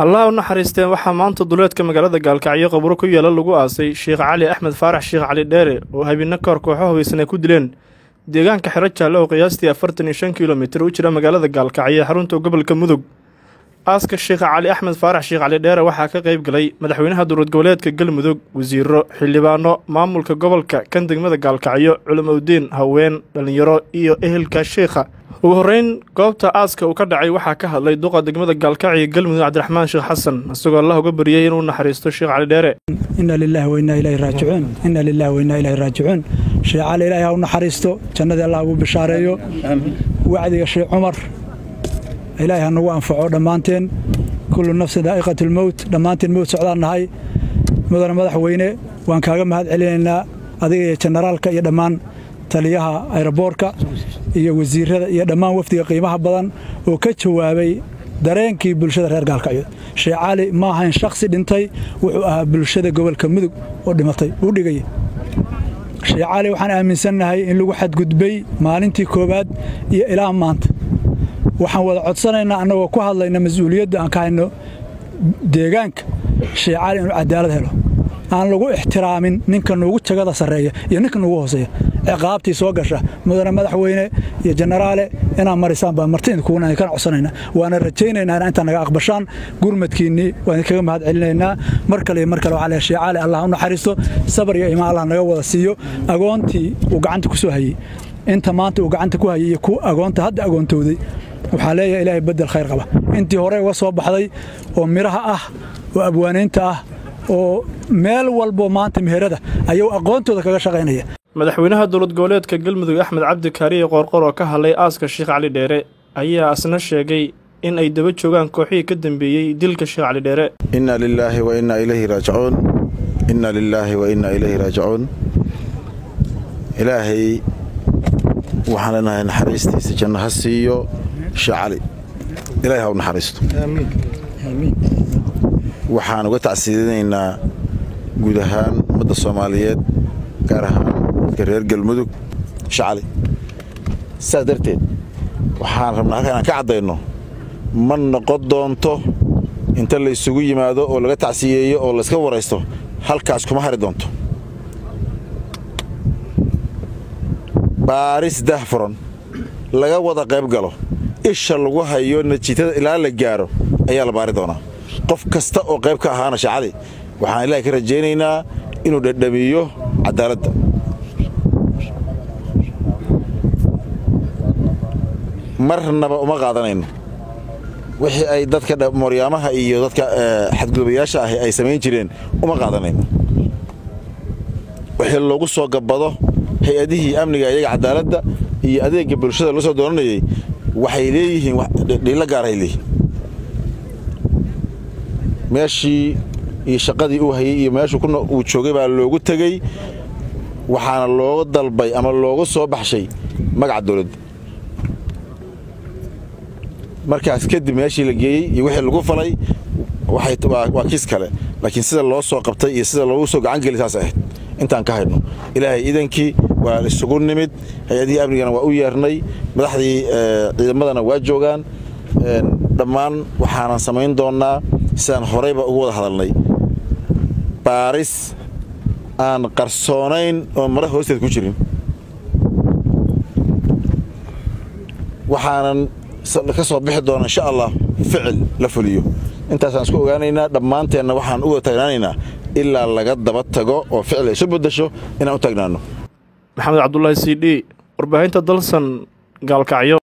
allah u naxariisteen waxaa maanta duleedka magaalada gaalkacyo qabro ku yaala lagu aasay sheekh cali axmed faarax sheekh cali dheere oo habeenno kahor kooxo hubaysan ay ku dileen deegaanka xero jaalle oo qiyaastii afartan iyo shan kilomitir u jira magaalada gaalkacyo ee xarunta gobolka mudug aaska sheekh cali axmed faarax sheekh cali dheere waxaa ka qayb galay madaxweynaha dowlad goboleedka galmudug wasiiro xildhibaano maamulka gobolka kan degmada gaalkacyo culimowdiin haween dhallinyaro iyo ehelka sheekha ugu horreyn goobta aaska uu ka dhacay waxaa ka hadlay duqa degmada gaalkacyo galmudug cabdiraxmaan sheekh xasan isagoo allah uga baryay inuu naxariisto sheekh cali dheere ina lilahi wainaa ilaahi raajicuun ina lilahi wainaa ilaahi raajicuun sheekh cali ilaahi ha u naxariisto jannadii allah ugu bishaareeyo wacdiga sheekh cumar ilaahi ha nagu anfaco dhammaanteen kullu nafsin daa'iqatulmowt dhammaanteen mowt socdaan nahay mudane madaxweyne waan kaaga mahad celinaynaa adiga iyo jenaraalka iyo dhammaan taliyaha ayroboorka iyo wasiirada iyo dhammaan wafdiga qiimaha badan oo ka jawaabay dareenkii bulshada reer gaalkacyo sheekh cali ma ahayn shakhsi dhintay wuxuu ahaa bulshada gobolka mudug oo dhimatay uu dhigaya sheekh cali waxaan aaminsannahay in lagu xadgudbay maalintii koowaad iyo ilaa maanta waxaan wada codsanaynaa annagoo ku hadlayna mas-uuliyadda aan ka hayno deegaanka sheekh cali inuu cadaalad helo aan lagu ixtiraamin ninka nuugu jagada sarreeya iyo ninka nuugu hooseeya ciqaabtii soo gasha mudane madaxweyne iyo jenaraale inaad marisaan baan martiinkuguna kana codsanayna waana rajaynaynaa ina intaa naga aqbashaan gurmadkiinnii waan idinkaga mahad celinaynaa mar kale iyo mar kale waxaa leehay sheekh cali allah u naxariisto sabar iyo imaan allah naga wada siiyo agoontii uu gacanta ku soo hayey inta maanta uu gacanta ku hayay iyo ku agoonta hadda agoontowday waxaa leeyahay ilaahay bedel khayr qaba intii hore uga soo baxday oo midhaha ah oo abwaanaynta ah oo meel walbo maanta meherada ayuu aqoontooda kaga shaqaynaya madaxweynaha dowlad goboleedka galmudug axmed cabdi kaariye qoorqor oo ka hadlay aaska sheekh cali dheere ayaa asna sheegay in ay daba joogaan kooxihii ka dambeeyey dilka sheekh cali dheere inna lilaahi wa innaa ilayhi raajicuun inna lilaahi wa innaa ilayhi raajicuun ilaahay waxaan leenahay naxariistiisa janno ha siiyo sheekh cali ilaahay ha u naxariisto waxaan uga tacsiidinaynaa guud ahaan ummadda soomaaliyeed gaar ahaan dadka reer galmudug sheekh cali saas darteed waxaan rabnaa halka inaan ka caddayno ma noqon doonto inta la isugu yimaado oo laga tacsiyeeyo oo layska waraysto halkaas kuma hari doonto baaris dahfuran laga wada qayb galo isha lagu hayo najiitada ilaa la gaaro ayaa la baari doonaa qof kasta oo qayb ka ahaana sheekh cali waxaan ilaahay ka rajaynaynaa inuu dhadhamiyo cadaaladda marnaba uma qaadanayno wixii ay dadka mooryaamaha iyo dadka xadgudubayaasha ahi ay samayn jireen uma qaadanayno wixii loogu soo gabbado hay-adihii amniga iyaga cadaaladda iyo adeegga bulshada loo soo doonanayey waxay leeyihiin dhiilo gaarahay leeyihin meeshii iyo shaqadii uu hayey iyo meeshuu uu joogay baa loogu tegey waxaana looga dalbay ama loogu soo baxshay magaca dawladda markaas kadib meeshii la geeyey iyo wixii lagu falay waa kiis kale laakiin sida loo soo qabtay iyo sida loogu soo gacangeli saas ahayd intaan ka haydno ilaahay iidankii waa isugu nimid hay-adihii amnigana waa u yeernay madaxdii ciidamadana waa joogaan dhammaan waxaanan samayn doonnaa sidaan horeyba ugu wada hadalnay baaris aan qarsoonayn oo mara hoosteed ku jirin waxaanan ka soo bixi doona insha allah ficil la fuliyo intaasaan isku ogaanaynaa dhammaanteenna waxaan u wada taagnaanaynaa ilaa laga daba tago oo ficil ay isu beddasho inaan u taagnaanno maxamed cabdulaahi c d warbaahinta dalsan gaalkacyo